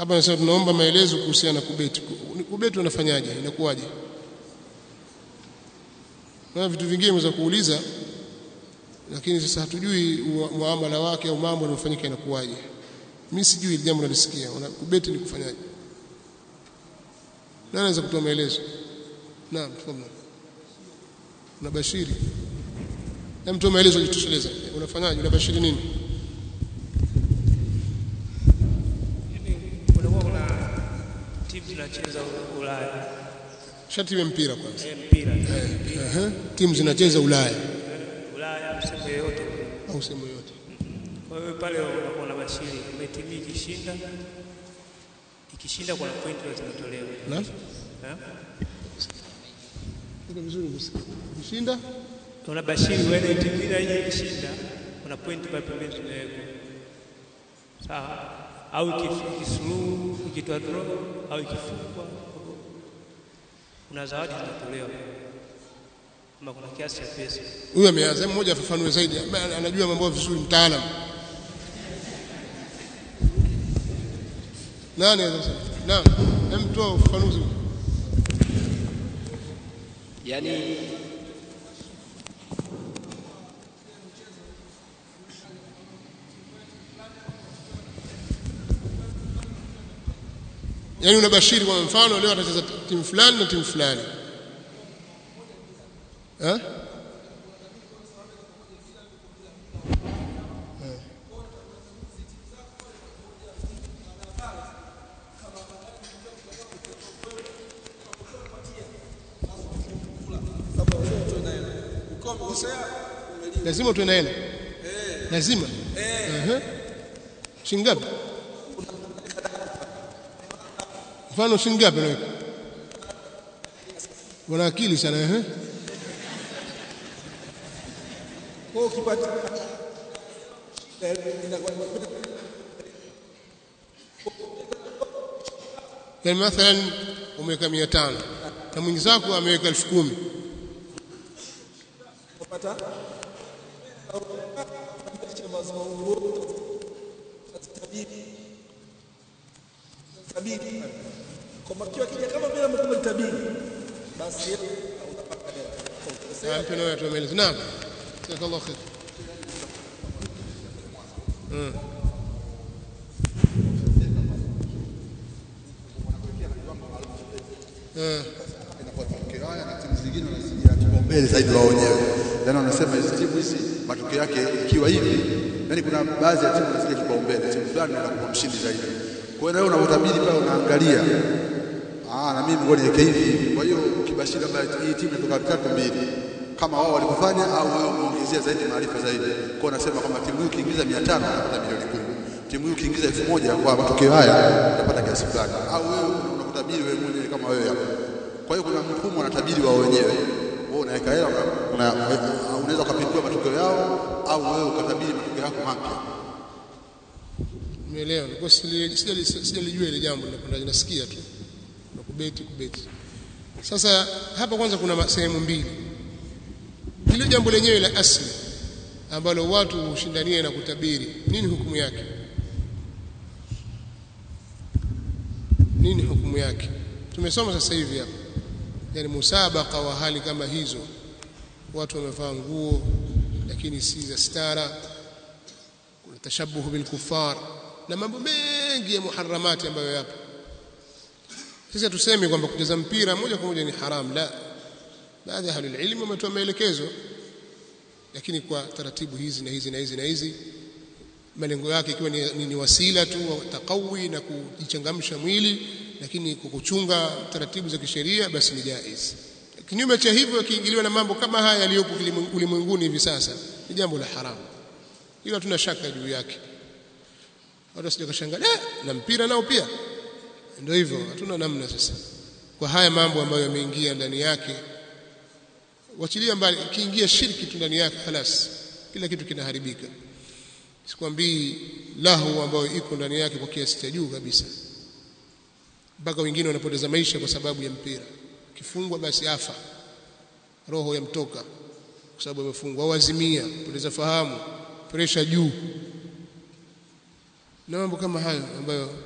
hapa nasema tunaomba maelezo kuhusiana na kubeti kubeti unafanyaje inakuwaje na vitu vingine unaweza kuuliza lakini sasa hatujui muamala wake au mambo yanayofanyika inakuwaje mimi sijui hili jambo nalisikia kubeti ni kufanyaje nani anaweza kutoa maelezo naam tafadhali unabashiri hem toa maelezo jitosheleza unafanyaje unabashiri nini kunakuwa kuna timu zinacheza Ulaya shati ya mpira kwanza eh, mpira Ehe, timu zinacheza Ulaya Ulaya sehemu yoyote. au sehemu yote. Kwa hiyo pale unakuwa na bashiri kama timu ikishinda ikishinda kuna point zinatolewa. Na Eh? iko vizuri kusikia. Kushinda Una bashiri wewe timu ile hii ikishinda kuna point pale pembeni zinawekwa. Sawa? Au ikif- ikisuluhu, ikitoa draw au ikifungwa kuna zawadi zinatolewa. Kama kuna kiasi cha pesa. huyu ameanza mmoja afafanue zaidi ambaye anajua mambo vizuri mtaalamu. Nani anaweza? Naam, hem toa ufafanuzi. Yaani Yaani unabashiri kwa mfano leo atacheza timu fulani na timu fulani. Eh? lazima utoe na hela lazima Ehe. shilingi ngapi mfano shilingi ngapi unaweka wana akili sana ehe Kwa ukipata yani mathalan umeweka 500 na mwenzako ameweka 10000 kupata cha mazungumzo tabiri tabiri kwa makiwa kija kama vile mtu tabiri basi Na mpe nawe atoe maelezo naam jazakallahu khair Mm. Eh. inakuwa matokeo haya na timu zingine wanazidia kipaumbele zaidi wao wenyewe. Yaani wanasema hizi timu hizi matokeo yake ikiwa hivi, yaani kuna baadhi ya timu wanazidia kipaumbele, timu fulani inakuwa mshindi zaidi. Kwa hiyo na wewe unapotabiri pale unaangalia ah, na mimi ngoja niweke hivi. Kwa hiyo ukibashiri kwamba hii timu inatoka tatu mbili kama wao walivyofanya au wewe umeongezea zaidi maarifa zaidi. Kwa hiyo unasema kwamba timu hii ukiingiza 500 unapata milioni 10. Timu hii ukiingiza 1000 kwa matokeo haya unapata kiasi fulani. Au wewe unakutabiri wewe mwenyewe kama wewe hapo. Kwa hiyo kuna mfumo wanatabiri wao wenyewe. Wewe unaweka hela una, unaweza ukapindua matokeo yao au wewe ukatabiri matokeo yako mapya. Umeelewa? Nilikuwa sijali- sijali- sijalijua ile jambo ninakwenda nasikia tu. Na kubeti kubeti. Sasa hapa kwanza kuna ma- sehemu mbili. Hilo jambo lenyewe la asli ambalo watu hushindania na kutabiri, nini hukumu yake? Nini hukumu yake? Tumesoma sasa hivi hapa. Yaani musabaka wa hali kama hizo. Watu wamevaa nguo lakini si za stara kuna tashabuhu bil kuffar na mambo mengi ya muharramati ambayo yapo sisi tuseme kwamba kucheza mpira moja kwa moja ni haram la baadhi ya ahlul ilmu wametoa maelekezo lakini kwa taratibu hizi na hizi na hizi na hizi malengo yake ikiwa ni, ni, ni wasila tu wa taqawi na kujichangamsha mwili lakini kwa kuchunga taratibu za kisheria basi ni jaiz kinyume cha hivyo kiingiliwa na mambo kama haya yaliyopo kilimwengu- ulimwenguni hivi sasa ni jambo la haramu hilo hatuna shaka juu yake watu wasije kashangaa "Eh, na mpira nao pia ndio hivyo hatuna namna sasa kwa haya mambo ambayo yameingia ndani yake wachilia mbali ikiingia shirki tu ndani yake halas kila kitu kinaharibika sikwambii lahu ambayo iko ndani yake kwa kiasi cha juu kabisa mpaka wengine wanapoteza maisha kwa sababu ya mpira kifungwa basi afa roho yamtoka kwa sababu amefungwa au azimia poteza fahamu presha juu na mambo kama hayo ambayo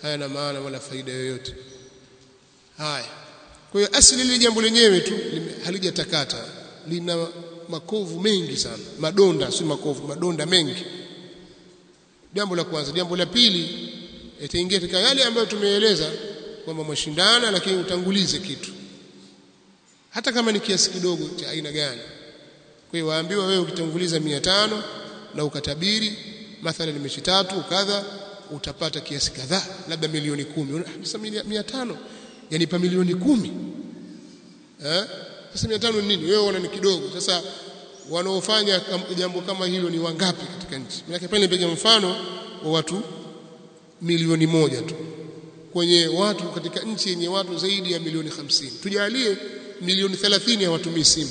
hayana maana wala faida yoyote haya kwa hiyo asili lile jambo lenyewe tu lime- halijatakata lina makovu mengi sana madonda si makovu madonda mengi jambo la kwanza jambo la pili itaingia katika yale ambayo tumeeleza kwamba mashindana lakini utangulize kitu hata kama ni kiasi kidogo cha aina gani kwa hiyo waambiwa wewe ukitanguliza mia tano na ukatabiri mathalan mechi tatu kadha utapata kiasi kadhaa labda milioni kumi Una- sasa milia- mia tano yanipa milioni kumi eh? sasa mia tano ni nini wewe unaona ni kidogo sasa wanaofanya kam- jambo kama hilo ni wangapi katika nchi maana pale nipiga mfano wa watu milioni moja tu kwenye watu katika nchi yenye watu zaidi ya milioni hamsini tujalie milioni 30 hawatumii simu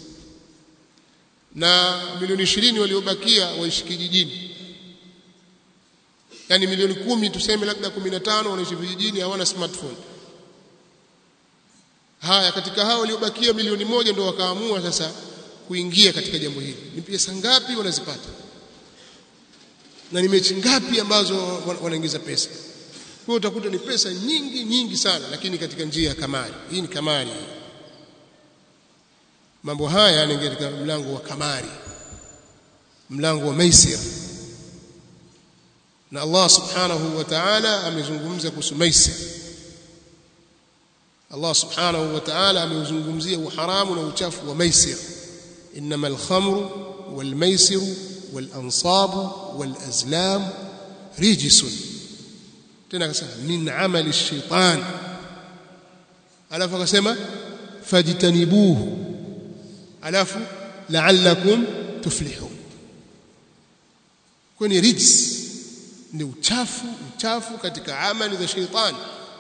na milioni ishirini waliobakia waishi kijijini yani milioni kumi tuseme labda kumi na tano wanaishi vijijini hawana smartphone haya katika hao waliobakia milioni moja ndio wakaamua sasa kuingia katika jambo hili ni pesa ngapi wanazipata na ni mechi ngapi ambazo wan- wanaingiza pesa kwa hiyo utakuta ni pesa nyingi nyingi sana lakini katika njia ya kamari hii ni kamari mambo haya yanaingia katika mlango wa kamari mlango wa maisir na Allah subhanahu wa ta'ala amezungumza kuhusu maisir Allah subhanahu wa ta'ala ameuzungumzia uharamu na uchafu wa maisir inma al-khamru wal-maisir wal-ansab wal-azlam rijsun tena akasema min amali ash-shaytan alafu akasema fajtanibuhu alafu la'allakum tuflihun kwani rijs ni uchafu uchafu katika amali za sheitani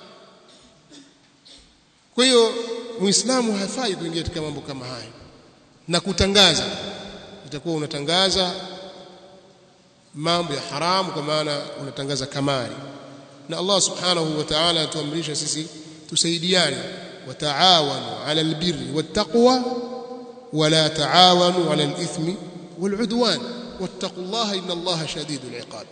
kwa hiyo muislamu hafai kuingia katika mambo kama haya na kutangaza itakuwa unatangaza mambo ya haramu kwa maana unatangaza kamari na Allah subhanahu wa ta'ala atuamrisha sisi tusaidiane wataawanu ala albirri wattaqwa wala taawanu ala alithmi waludwan wattaqullaha inna Allaha shadidul iqab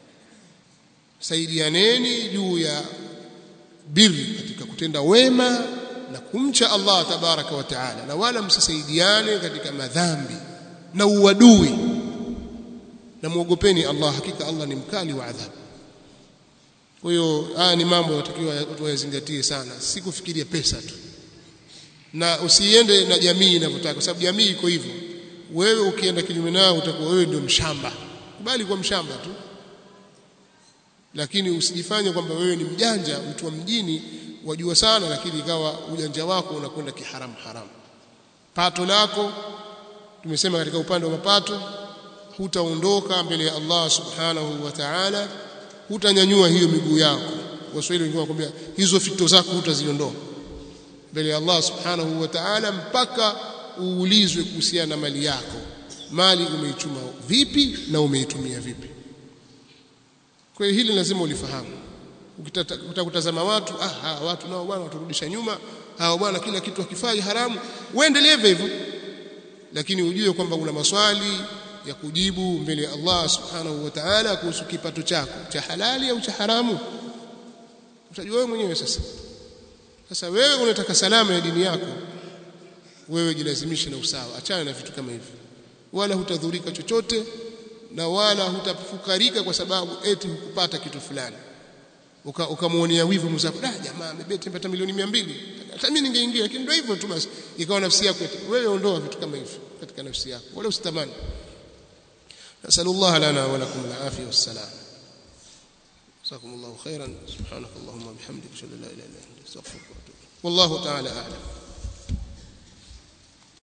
saidianeni juu ya birri katika kutenda wema na kumcha Allah tabaraka wa taala na wala msisaidiane katika madhambi na uadui na muogopeni Allah hakika Allah ni mkali wa adhabu kwa hiyo haya ni mambo yanatakiwa watu wayazingatie sana si kufikiria pesa tu na usiende na jamii inavyotaka kwa sababu jamii iko hivyo wewe ukienda kinyume nao utakuwa wewe ndio mshamba kubali kwa mshamba tu lakini usijifanye kwamba wewe ni mjanja mtu wa mjini wajua sana lakini ikawa ujanja wako unakwenda kiharamu haramu pato lako tumesema katika upande wa mapato hutaondoka mbele ya Allah subhanahu wa ta'ala hutanyanyua hiyo miguu yako waswahili wengine wakwambia hizo fito zako hutaziondoa mbele ya Allah subhanahu wa ta'ala mpaka uulizwe kuhusiana na mali yako mali umeichuma vipi na umeitumia vipi kwa hiyo hili lazima ulifahamu utakutazama watu ah hawa watu nao bwana waturudisha nyuma hawa bwana kila kitu akifai haramu uendelee hivyo lakini ujue kwamba una maswali ya kujibu mbele ya Allah subhanahu wa ta'ala kuhusu kipato chako cha halali au cha haramu utajua wewe mwenyewe sasa sasa wewe unataka salama ya dini yako wewe jilazimishe na usawa achana na vitu kama hivi wala hutadhurika chochote na wala hutafukarika kwa sababu eti hukupata kitu fulani ukamwonea wivu mzako da jamaa amebeti mpata milioni 200 hata mimi ningeingia lakini ndio hivyo tu basi ikawa nafsi yako wewe ondoa vitu kama hivyo katika nafsi yako wala usitamani nasallallahu lana wa lakum al-afiyah was-salam جزاكم الله خيرا سبحانك اللهم وبحمدك اشهد ان لا اله الا انت استغفرك واتوب والله تعالى اعلم